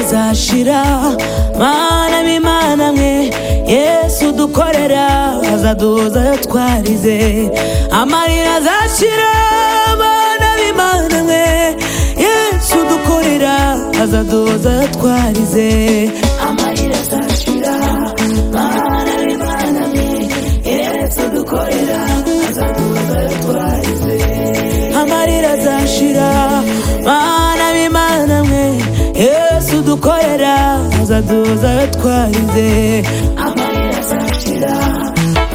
tuzira mana b'imana mwe yesu dukorera azaduhuza ayo twarize amarira azashira mana b'imana mwe yesu dukorera azaduhuza ayo twarize amarira azashira mana b'imana mwe yesu dukorera azaduhuza ayo twarize amarira azashira mana b'imana mwe yesu dukorera azaduhuza ayo twarize amarira azashira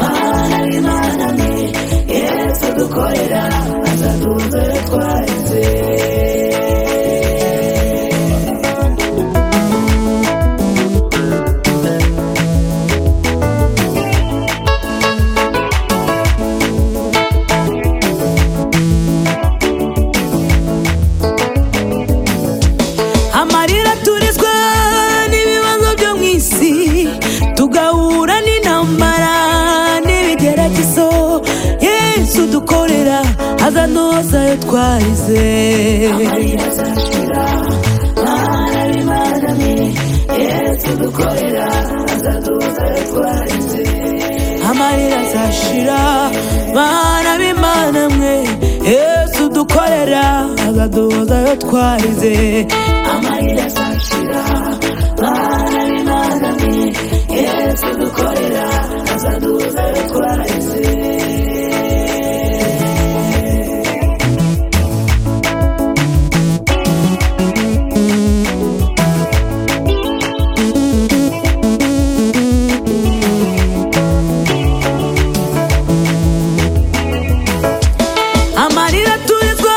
mana b'imana mwe yesu dukorera azaduhuza ayo twarize amarira turizwa n'ibibazo byo mu isi tugahura n'intambara n'ibigeragezo yesu dukorera azanoza ayo twarize amarira azashira mana b'imana mwe yesu dukorera azanoza ayo twarize amarira azashira bana b'imana mwe yesu dukorera azaduhoza ayo twarize amarira azashira bana b'imana mwe yesu dukorera azaduhoza ayo twarize amarira turizwa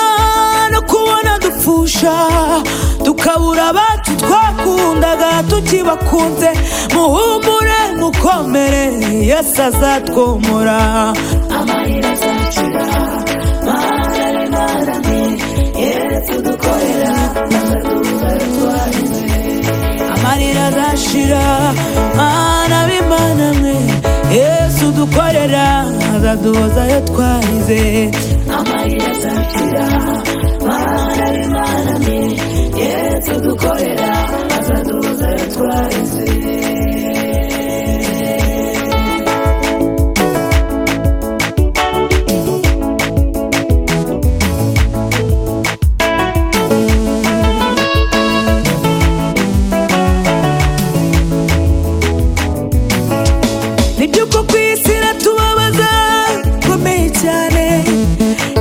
no kubona dupfusha tukabura abacu twakundaga tukibakunze muhumure mukomere yesu azatwomora amarira azacira amarira azashira mana b'imana mwe yesu dukorera azaduhoza ayo twarize amarira azashira mana b'imana mwe yesu dukorera azaduhoza ayo twarize n'iby'uko ku isi iratubabaza bikomeye cyane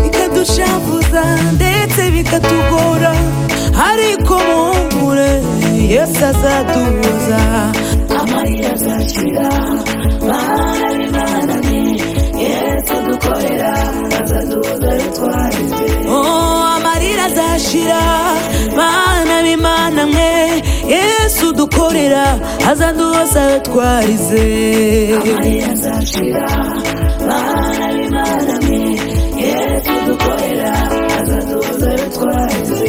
bikaducavuza ndetse bikatugora ariko muhumure yesu azaduhuza amarira azashira mana b'imana mwe yesu dukorera azaduhuza twarize oh amarira azashira mana b'imana mwe yesu dukorera azaduhoza twarize amarira azashira mana b'imana mwe yesu dukorera azaduhoza twarize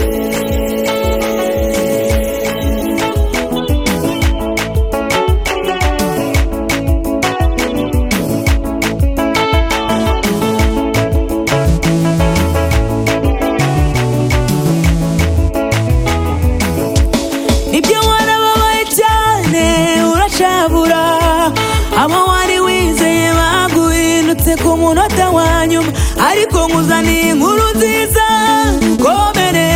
ibyo warababaye cyane uracabura abo wari wizeye baguhindutse ku munota wa nyuma ariko nkuzaniye inkuru nziza komere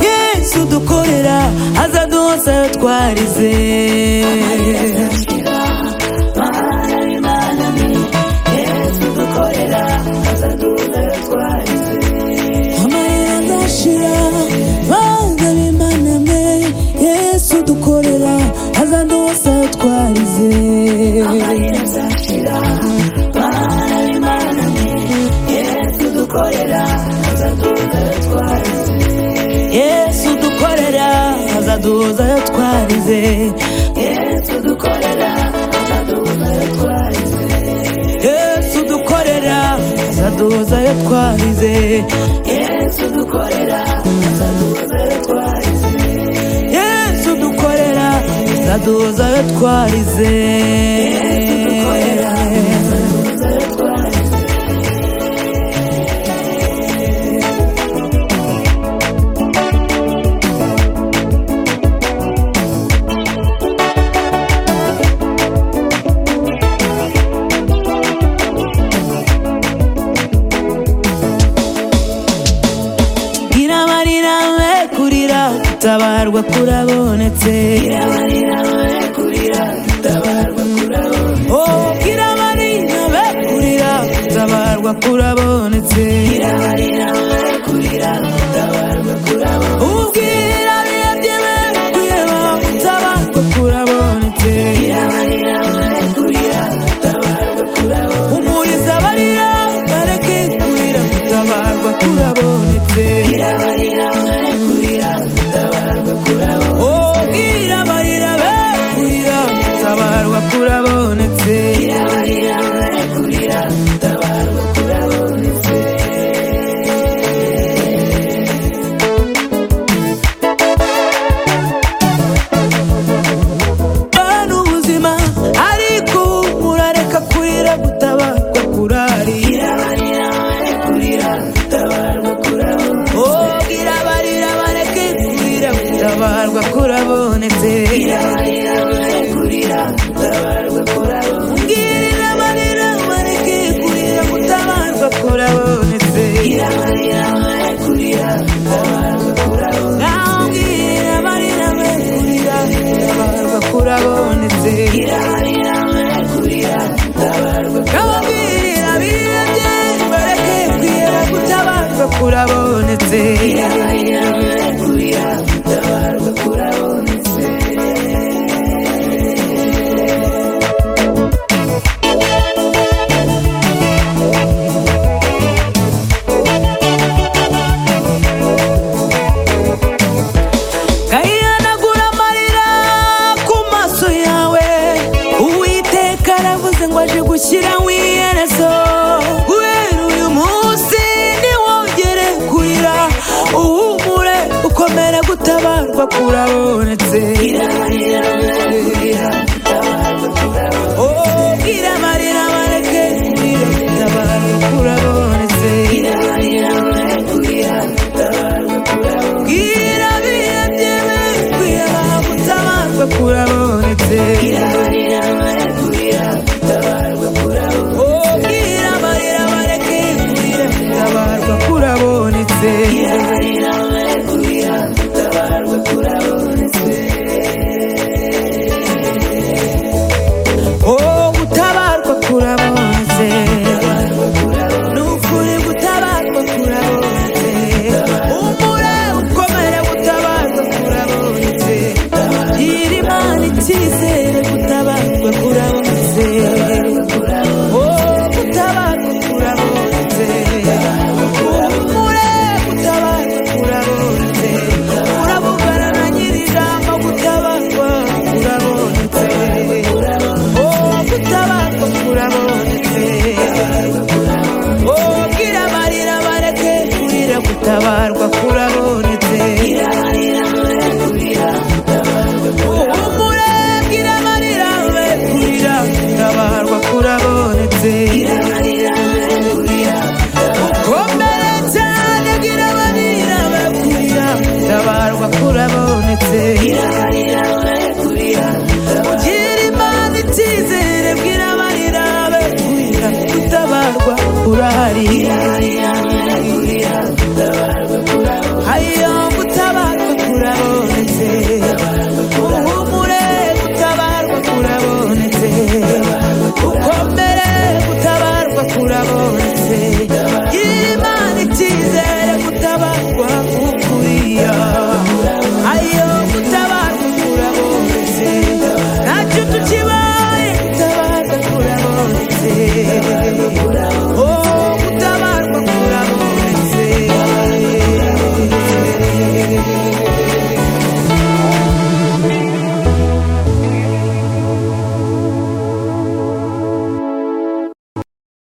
yesu dukorera azaduhoza ayo twarize amarira azashira banga b'imana mwe yesu dukorera azaduhoza ayo twarize amarira azashira banga b'imana mwe yesu dukorera azaduhoza ayo twarize yesu dukorera azaduhoza ayo twarize yesu dukorera azaduhoza ayo twarize yesu dukorera azaduhoza ayo twarize yesu dukorera azaduhoza ayo twarize yesu dukorera azaduhoza ayo twarize yesu dukorera azaduhoza ayo twarize tabarwa kurabonetse Oh, kirabarina bekurira tabarwa kurabonetse ubwira biyabye bekureba tabarwa kurabonetse umuriza barira bareke kurira tabarwa kurabonetse Oh, kira barira bekurira tabarwa kurabonetse bana ubuzima ariko murareka kurira gutabarwa kurarira Oh, gira barira bareke kurira gutabarwa kurabonetse Girira barira bareke kurira gutabarwa kurabonetse Naho gira barira bareke kurira gutabarwa kurabonetse Kababwirira birabye bareke kurira gutabarwa kurabonetse Kayihanagura amarira ku maso yawe Uwiteka aravuze ngo aje gushyiraho iherezo Guhera uyu munsi ntiwongere kurira Uhumure ukomere gutabarwa kurabonetse Oh, bwira amarira bareke kurira gutabarwa kurabonetse Bwira bihebye bikwiye gutabarwa kurabonetse Oh, bwira amarira bareke kurira gutabarwa kurabonetse Oh, gutabarwa kurabonetse ni ukuri gutabarwa kurabonetse umure ukomere gutabarwa kurabonetse gira imana icyizere gutabarwa kurabonetse Oh, gutabarwa kurabonetse umure gutabarwa kurabonetse uravugana na nyir'ijambo gutabarwa kurabonetse Oh, gutabarwa kurabonetse Oh, gira amarira bareke kurira gutabarwa kurabonetse Uhumure, gira amarira be kurira gutabarwa kurabonetse Ukomere cyane gira amarira be kurira gutabarwa kurabonetse Ugira imana icyizere bwira amarira be kurira gutabarwa kurahari